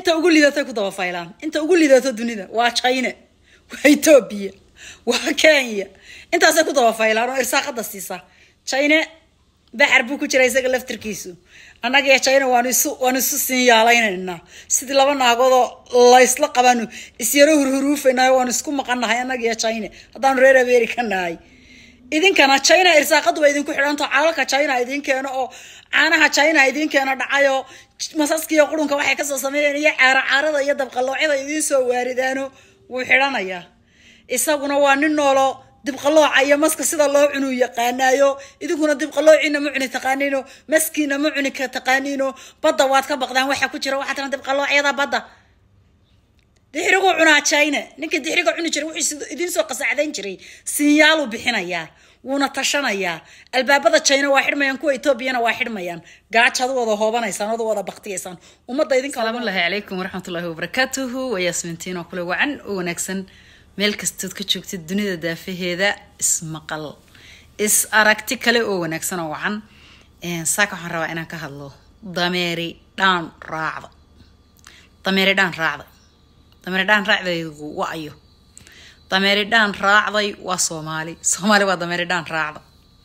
inta ugu lidatay ku dabafaylaan inta ugu lidato dunida waa china waa etoobiya waa kenya intaasay ku dabafaylaan oo irsaaqada siisa china baxar buu ku jira isaga laftirkiisu annaga iyo china waanu isu waanu isu siin yaalaynayna sidii laba naagoodoo laysla qabaanu isyaro hurhuruufaynayo waanu isku maqannahay annaga iyo china haddaanu reer america nahay idinkana china irsaaqadu waa idinku xidhanto calalka china idin keeno oo caanaha china idin keeno dhacayo masaskiiyo qurunka waxay kasoo sameeyeen iyo caara caarada iyo dabqaloocyada idiin soo waaridaano wuu xidhanayaa isaguna waa nin noolo dibqalooca iyo maska sida loo cunuu yaqaanaayo idinkuna dibqaloociina ma cuni taqaaniino maskiina ma cuni ka taqaaniino badda waad ka baqdaan waxa ku jira waxaa tiran dibqaloocyada badda dixrigu cunaa china ninka dixriga cuni jiray wuxuu idiin soo qasacdayn jiray sinyaaluu bixinayaa wuuna tashanayaa albaabada china waa xidhmayaan kuwa etoobiyana waa xidhmayaan gaajad wada hoobanaysaan oda wada baktiyaysaan ummadda idinka salaamullahi calaykum waraxmatullaahi wabarakaatuhu waa yaasmintiin oo kule wacan oo wanaagsan meel kastood ka joogtid dunida daafaheeda ismaqal is aragti kale oo wanaagsan oo wacan saaka waxaan rabaa inaan ka hadlo dameeri dhaan raacda dameeri dhaan raacda dameeri dhaan raacdaygu wa ayo dameeri dhaan raacday waa soomaali soomaali waa dameeri dhaan raacda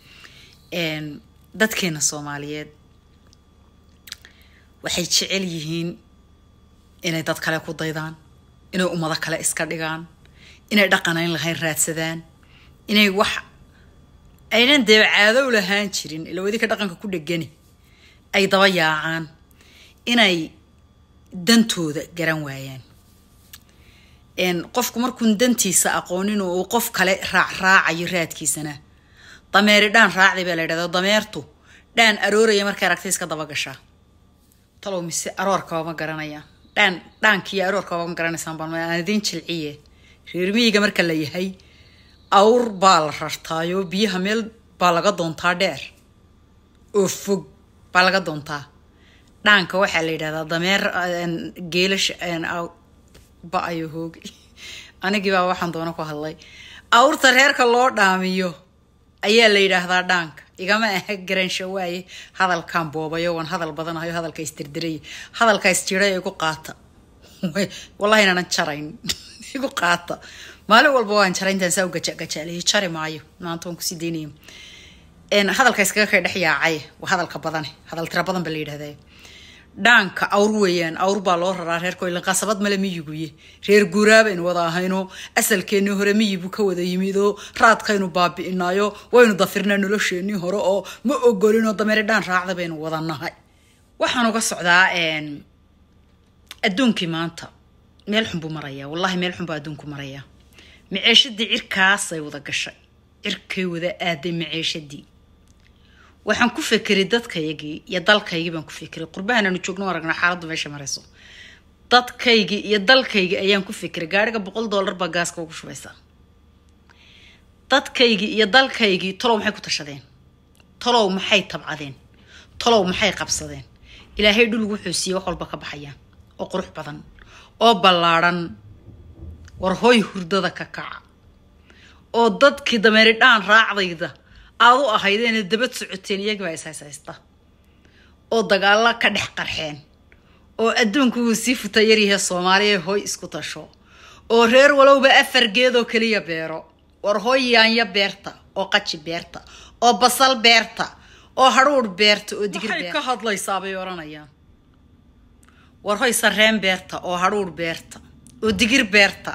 dadkeena soomaaliyeed waxay jecel yihiin inay dad kale ku daydaan inay ummado kale iska dhigaan inay dhaqanayn lahayn raadsadaan inay wax aynan dee caadow lahaan jirin ila wadinka dhaqanka ku dhegani ay daba yaacaan inay dantooda garan waayaan qofku markuun dantiisa aqoonin oo uu qof kale raacraacayo raadkiisana dameeri dhaan raacday baa la yidhahda dameertu dhaan arooraya markay aragtay iska daba gashaa talow mise aroorkaba ma garanaya dhaan dhaankiiyo aroorkaba ma garanaysaan baan aan idiin jilciye reer miyiga marka la yahay awr baa la rartaayoo biyaha meel baa laga doontaa dheer oo fog baa laga doontaa dhaanka waxaa la yidhahdaa dameer geelasha ba-ayo hoogi anigii baa waxaan doona ku hadlay awrta reerka loo dhaamiyo ayaa la yidhaahdaa dhaanka igama aha garaansha waaye hadalkaan boobayo waan hadal badanahayo hadalka isdirdiraya hadalka isjiray igu qaata wallahi inaanan jarayn igu qaata maalin walba waan jaray intaan saa u gajagajaaleeyay jari maayo maanta waan kusii daynaya hadalka iskaga kay dhex yaacay waa hadalka badane hadal tira badan ba la yidhahdaa dhaanka awr weeyaan awr baa loo raraa reerko ilan qasabad male miyiguye reer guuraabaynu wada ahayno asalkeennii hore miyibuu ka wada yimid oo raadkaynu baabi'inaayo waynu dafirnaa nolosheenii hore oo ma ogolinoo dameeri dhaan raacda baynu wada nahay waxaan uga socdaa adduunkii maanta meel xun buu marayaa wallahi meel xun buu adduunku marayaa maceeshadii cirkaasay wada gashay cirkay wada aaday maceeshadii waxaan ku fekeray dadkaygii iyo dalkaygii baan ku fekeray qurbahan aanu joogno aragnaa xaaladdu meesha marayso dadkaygii iyo dalkaygii ayaan ku fekeray gaariga boqol dollar baa gaaska ugu shubaysaa dadkaygii iyo dalkaygii talow maxay ku tashadeen talow maxay tabcadeen talow maxay qabsadeen ilaahay dhul wuxuu siiyey wax walba ka baxayaan oo qurux badan oo ballaadhan war hoy hurdada ka kaca oo dadkii dameeri dhaan raacdayda aad u ahaydeena dabad socoteen iyagibaa ishayshaysta oo dagaalla ka dhex qarxeen oo adduunku wuu sii futa yaryahe soomaaliya hoy isku tasho oo reer walowba afar geedoo keliya beero war hoy yaanya beerta oo qaji beerta oo basal beerta oo hadhuudh beerta oo digir beerta ka hadlaysaa bay odhanayaan war hoy sarreen beerta oo hadhuudh beerta oo digir beerta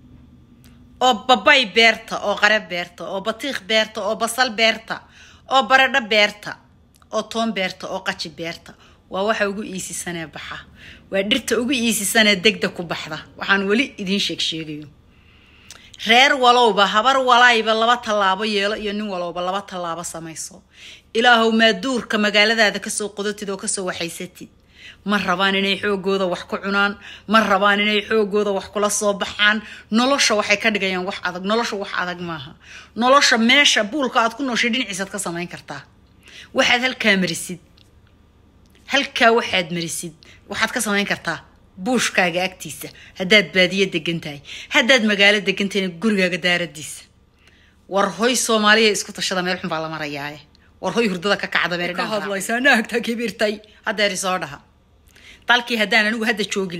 oo babay beerta oo qare beerta oo batiikh beerta oo basal beerta oo baradho beerta oo toon beerta oo qaji beerta waa waxa ugu iisisanee baxa waa dhirta ugu iisisanee degda ku baxda waxaan weli idiin sheeg sheegayo reer walowba habar walayba laba tallaabo yeelo iyo nin walowba laba tallaabo samayso ilaahow maaduurka magaaladaada kasoo qodatid oo kasoo waxaysatid ma rabaan inay xoogooda wax ku cunaan ma rabaan inay xoogooda wax kula soo baxaan nolosha waxay ka dhigayaan wax adag nolosha wax adag maaha nolosha meesha buulka aad ku nooshay dhinaciisaad ka samayn kartaa waxaad halkaa marisid halkaa waxaad marisid waxaad ka samayn kartaa buushkaaga agtiisa haddaad baadiyo degan tahay haddaad magaalo degan tahayna gurigaaga daaradiisa war hoy soomaaliya isku tashada meel xun baa la marayaaye war hoy hurdada ka kacda meel ka hadlaysaa naagta kibirtay haddeer isoo dhaha dalkii haddaan anigu hadda joogi lahaa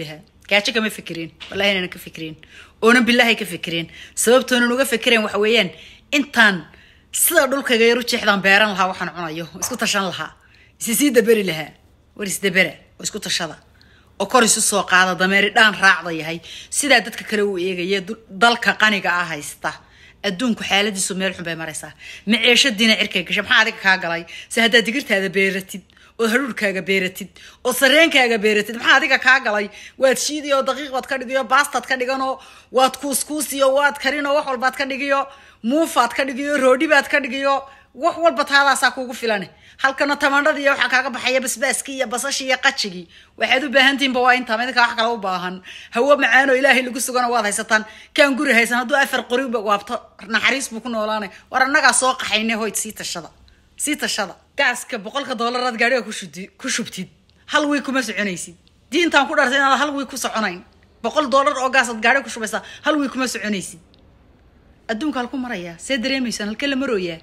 gaajo kama fikireen wallahi inaanan ka fikireen oonan bilaahay ka fikireen sababtoonan uga fikireen waxa weeyaan intaan sida dhulkayga yar u jeexdaan beeran lahaa waxaan cunayo isku tashan lahaa isi sii daberi lahaa war isdabera oo isku tashada oo kor isu soo qaada dameeri dhaan raacda yahay sidaa dadka kale uu eegaya dalka qaniga ah haysta adduunku xaaladiisu meel xun bay maraysaa maceeshadiina cirkay gashay maxaa adiga kaa galay se haddaad digirtaada beeratid ood hadhuurkaaga beeratid oo sareenkaaga beeratid maxaa adiga kaa galay waad shiidiyo daqiiq baad ka dhigiyo baastaad ka dhiganoo waad kuuskuusiyo waad karinoo wax walbaad ka dhigiyo muufaad ka dhigiyo roodhi baad ka dhigiyo wax walba taadaasaa kuugu filan halkana tamandhadii waxaa kaaga baxaya basbaaskii iyo basashii iyo qajigii waxaad u baahantihinba waa intaa midinka wax kale u baahan hawo macaanoo ilaahay lagu sugana waad haysataan kaan guri haysan hadduu afar qoriba waabto naxariis buu ku noolaanay war annagaa soo qaxayne hoyd sii tashada sii tashada gaaska boqolka doolaraad gaadhiga ku shubtid hal wiig kuma soconaysid diintaan ku dhartay inaad hal wiig ku soconayn boqol doolar oo gaasaad gaadhiga ku shubaysaa hal wiig kuma soconaysid adduunka halku marayaa see dareemaysaan halkee la marooyaa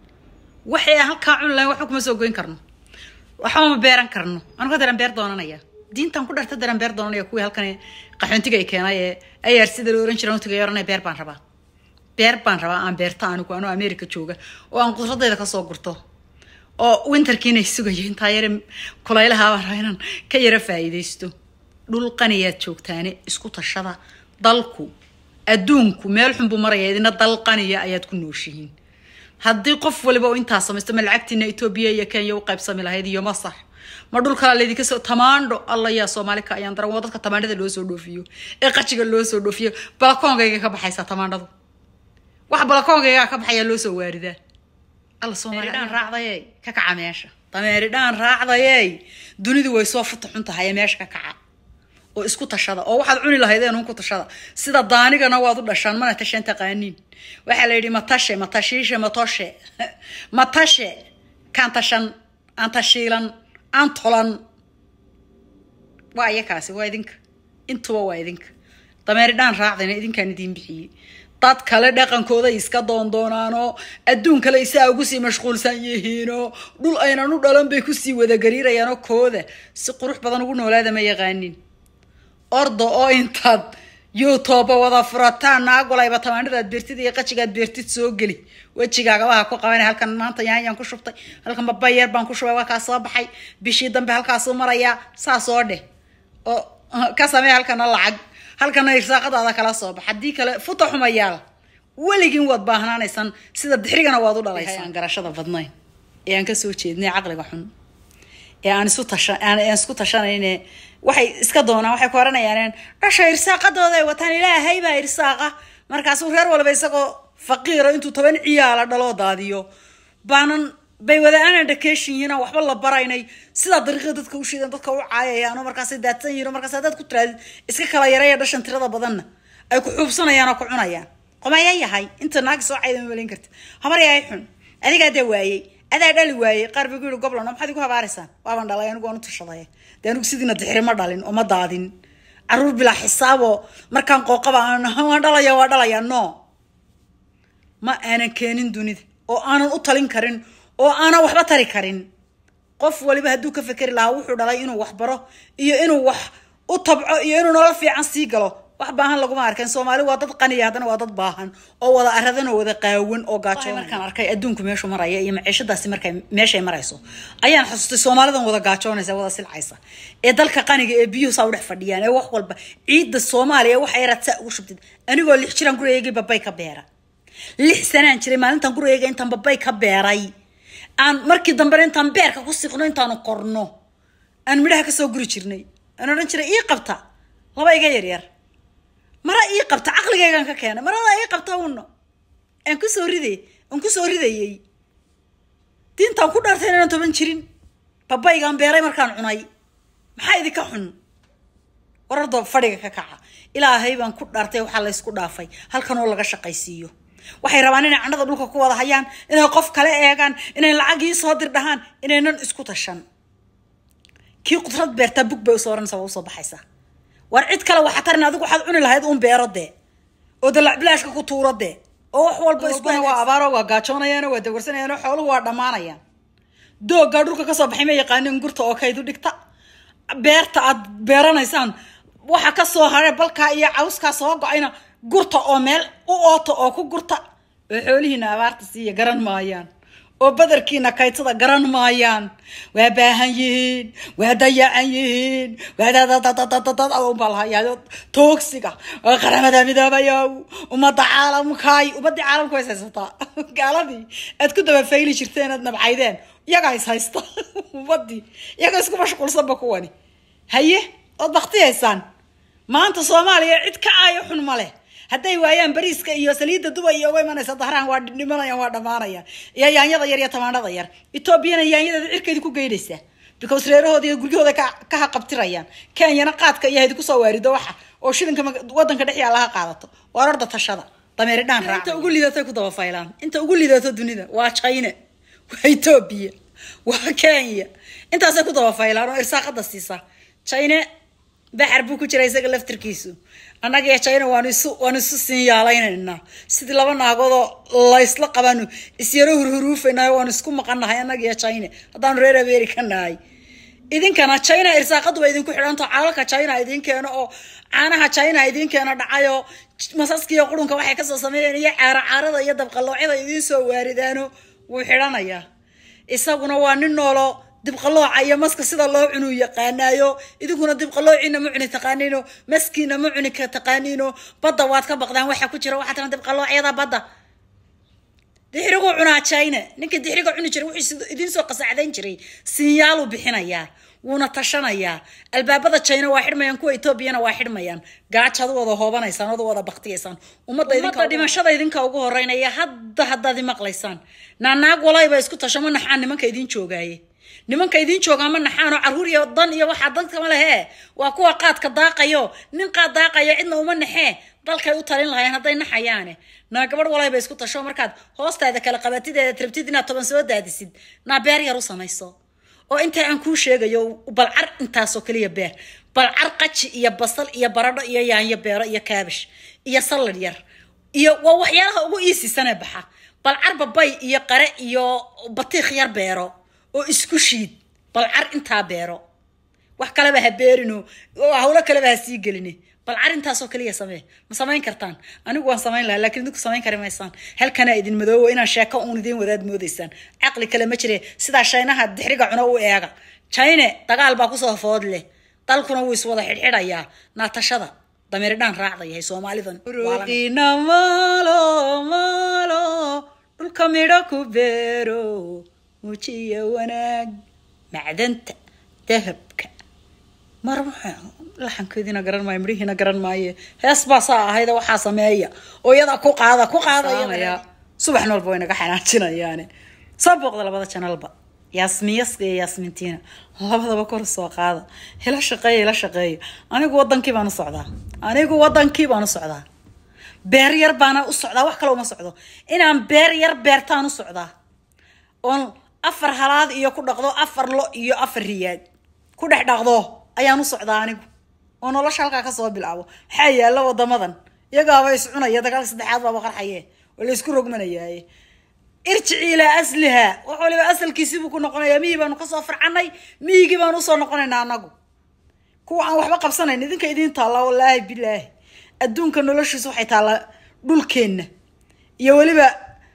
waxay halkaa cuni lahayn waxba kuma soo goyn karno waxba ma beeran karno anu ka daran beer doonanaya diintaan ku dharta daran beer doonanaya kuwii halkan qaxoontiga ay keenay ee ayaar sida la oran jiray utiga oranaya beer baan rabaa beer baan rabaa aan beerta anigu anoo america jooga oo aan qudradayda kasoo gurto oo winterkiina sugayo intaa yare kulaylaha baan rabaa inaan ka yara faa'iidaysto dhul qaniyaad joogtaane isku tashada dalku adduunku meel xun buu maraya idina dal qaniya ayaad ku nooshihiin haddii qof waliba oo intaa samaysto ma lacagtiina etoobiya iyo kenya u qaybsami lahayd iyo masax ma dhul kalaa laydinka soo tamaandho alla yaa soomaali ka ayaan daran waa dadka tamaandhada loo soo dhoofiyo ee qajiga loo soo dhoofiyo balakoonkayga ka baxaysaa tamaandhadu wax balakoonkaygaa ka baxayaa loo soo waaridaa alla soomaali dhaan raacdayey ka kaca meesha dameeri dhaan raacdayey dunidu way soo futa xun tahay ee meesha ka kaca oo isku tashada oo waxaad cuni lahaydeen un ku tashada sida daanigana waad u dhashaan mana tashaan taqaaniin waxaa la yidhi matashe matashiishe matoshe matashe kaan tashan aan tashiilan aan tolan waa iyakaasi waa idinka intuba waa idinka dameeri dhaan raacdayna idinkaan idiin bixiyey dad kale dhaqankooda iska doondoonaanoo adduun kale isaa ugu sii mashquulsan yihiinoo dhul aynan u dhalan bay kusii wadagariirayaanoo kooda si qurux badan ugu noolaada ma yaqaanin orda oo intaad youtube wada furataan naagolayba tamaandhadaad beertid iyo qajigaad beertid soo geli wejigaagabaha ku qaban halkan maanta yaanyaan ku shubtay halkan babayeer baan ku shubay waa kaa soo baxay bishii dambe halkaasuu marayaa saas oo dheh oo ka samee halkana lacag halkana irsaaqadaada kala soo bax haddii kale futa xumayaal weligiin waad baahnaanaysaan sida dixrigana waad u dhalaysaa aan garashada badnayn ee aan kasoo jeednay caqliga xun ee aan isu tasha aan isku tashanayne waxay iska doonaan waxay ku oranayaan dhasha irsaaqadooda ay wataan ilaahay baa irsaaqa markaasuu reer walba isagoo faqiiro intuu toban ciyaala dhaloo daadiyo baanan bay wada aanan dhakeeshin yihiin aan waxba la baraynay sidaa dariiqada dadka u shiidan dadka u caayayaan oo markaasay daadsan yihiin oo markaas haddaad ku tiraadid iska kala yaraya dhashan tirada badanna ay ku xuubsanayaan oo ku cunayaan qomaya yahay inta naagi soo cayda ma malayn karti habar yahay xun adigaa dee waayey adaa dhali waayey qaar bay ku yihi goblan maxaad igu habaaraysaan waaban dhalay anigu waan u tashaday dee anigu sidiina dixiri ma dhalin oo ma daadin caruur bilaa xisaaboo markaan qooqaba waan dhalaya waa dhalaya no ma aanan keenin dunida oo aanan u talin karin oo aanan waxba tari karin qof waliba hadduu ka fekeri lahaa wuxuu dhalay inuu wax baro iyo inuu wax u tabco iyo inuu nolol fiican sii galo wax baahan laguma arkeen soomaali waa dad qaniya haddana waa dad baahan oo wada aradan oo wada qaawan oo gaajo markaan arkay adduunku meeshu maraya iyo maciishadaasi markay meeshay marayso ayaan xusustay soomaalidan wada gaajoonaysa wada silcaysa ee dalka qaniga ee biyuhu saa u dhex fadhiyaan ee wax walba ciidda soomaaliya wax ay radsaa ugu shubtid anigoo lix jiraan gurigeygii babay ka beera lix sanaan jiray maalintan gurigeyga intaan babay ka beeray aan markii dambena intaan beerka ku siqno intaanu korno aan midhaha kasoo guri jirnay aan odhan jiray ii qabta laba iga yaryar mara ii qabta caqligaygaan ka keenay marada ii qabta uno aan kusoo riday aan kusoo ridayey diintaan ku dhaartay inaan toban jirin babaygaan beeray markaan cunay maxaa idinka xun warardo fadhiga ka kaca ilaahay baan ku dhaartay waxaa laysku dhaafay halkan oo laga shaqaysiiyo waxay rabaan inay candhada dhulka ku wada hayaan inay qof kale eegaan inay lacagii soo dir dhahaan inaynan isku tashan kii qudrad beertaa bug bay usoo oranaysa waa usoo baxaysaa war cid kale waxaa tarin adigu waxaad cuni lahayd uun beero dee oo dalac bilaashka ku tuuro dee oo wax walba isbana waa abaaro waa gaajoonayaan waa dawarsanayaan xooluhu waa dhammaanayaan dooggaa dhulka kasoo baxay ma yaqaanin gurta oo kaydu dhigta beerta aad beeranaysaan waxa ka soo haray balkaa iyo cawskaa soo go-ayna gurta oo meel u oota oo ku gurta oo xoolihiina abaarta siiya garan maayaan oo badarkiina kaytada garan maayaan waa baahan yihiin waa dayacan yihiin waa dadadadadadad unbaa lahayaa toogsiga oo qaramada midoobayow ummadda caalamkaay ummadii caalamka ways haysataa gaaladii aad ku daba fayli jirteen aad nabcaydeen iyagaa is haysta ummadii iyaga isku mashquulsanba kuwani haye ood baktiyaysaan maanta soomaaliya cid ka aayo xun ma leh hadday waayaan bariiska iyo saliidda dubay iyo uga imanaysa dahrahan waa dhimanayaan waa dhamaanayaan iyo yaanyada yar iyo tamaandhada yar etoobiyana yaanyadeeda cirkeedi ku geynaysaa because reerahooda iyo guryahooda ka ka haqabtirayaan kenyana qaadka iyo hadi kusoo waarido waxa oo shilinka wadanka dhex yaalla ha qaadato waa orda tashada dameeri dhaan raac inta ugu lidatay ku daba faylaan inta ugu lidato dunida waa china waa etoobiya waa kenya intaasay ku daba faylaan oo irsaaqada siisa china baxar buu ku jira isaga laftirkiisu annaga iyo china waanu isu waanu isu siin yaalaynayna sidii laba naagoodoo laysla qabaanu isyaro hurhuruufaynayo waanu isku maqannahay annaga iyo china haddaanu reer america nahay idinkana china irsaaqadu waa idinku xidhanto calalka china idin keeno oo caanaha china idin keeno dhacayo masaskiiyo qurunka waxay kasoo sameeyeen iyo caara caarada iyo dabqaloocyada idiin soo waaridaano wuu xidhanayaa isaguna waa nin noolo dibqalooca iyo maska sida loo cunuu yaqaanaayo idinkuna dibqaloociina ma cuni taqaaniino maskiina ma cuni ka taqaaniino badda waad ka baqdaan waxa ku jira waxaa tiran dibqaloocyada badda dixriguu cunaa china ninkii dixriga cuni jiray wuxuu idiin soo qasacdayn jiray sinyaaluu bixinayaa wuuna tashanayaa albaabada china waa xidhmayaan kuwa etoobiyana waa xidhmayaan gaajad wada hoobanaysaan wada wada baktiyaysaan ummadda dhimashada idinka ugu horeynaya hadda haddaad imaqlaysaan naanaag walayba isku tasho ma naxaan nimanka idiin joogaaye nimanka idiin joogaa ma naxaanoo caruur iyo dan iyo waxaa dadkama lehe waa kuwa qaadka daaqayo nin qaad daaqaya cidna uma naxee dalkay u talin lahayeen hadday naxayaane naa gabadh walayba isku tasho markaad hoostaada kala qabatideeda tirabtid inaad toban soo daadisid naa beer yar u samayso oo intaa aan kuu sheegayo balcar intaasoo kaliya beer balcar qaji iyo basal iyo baradho iyo yaanyo beero iyo kaabish iyo salad yar iyo waa waxyaalaha ugu iisisanee baxa balcar babay iyo qare iyo batiikh yar beero oo isku shiid balcar intaa beero wax kaleba ha beerino hawlo kaleba ha sii geline balcar intaasoo kaliya samee ma samayn kartaan anigu waan samayn lahaa lakiin idinku samayn kari maysaan halkanaa idin madoobo inaan sheeko uun idiin wadaad moodaysaan caqli kale ma jire sidaa shaynaha dixriga cuno u eega chine dagaal baa kusoo food leh dalkuna wuu iswada xidhxidhayaa naatashada dameeri dhaan raacdayahay soomaalidan ruuqiina maalo maalo dhulka midho ku beero muujiya wanaag macdanta dahabka mar laxankeediina garan maayo midhihiina garan maaye hees baa saa ahayda waxaa sameeya oo iyadaa ku qaada ku qaadaya subax noolba way naga xanaajinayaane soo booqda labada janalba yaasmiyaska iyo yaasmintiina labadaba kor soo qaada ila shaqeeya ila shaqeeya anigu wadankii baan u socdaa anigu wadankii baan u socdaa beer yar baana u socdaa wax kale uma socdo inaan beer yar beertaan u socdaa oon afar halaad iyo ku dhaqdo afar lo iyo afar riyaad ku dhex dhaqdo ayaan u socdaa anigu oo nolosha halkaa kasoo bilaabo maxaa yaalla wadamadan iyagaaba is cunaya dagaalka saddexaad baaba qarxaye oo laysku rogmanayaaye irjici ilaa asliha wax waliba asalkiisibuu ku noqonayaa miyii baanu kasoo farcanay miyigii baanu usoo noqonaynaa anagu kuwa aan waxba qabsanayn idinka idiin taallaa wallaahi bilaahi adduunka noloshiisa waxay taallaa dhulkeenna iyo weliba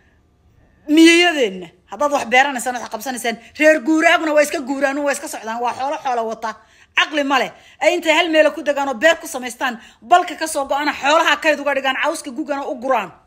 miyiyadeenna haddaad wax beeranaysaan wax qabsanaysaan reer guuraaguna waa iska guuraan waa iska socdaan waa xoolo xoolo wata caqli ma leh ay intay hal meela ku degaan oo beer ku samaystaan balka kasoo go-ana xoolaha kayd uga dhigaan cawska gugana u guraan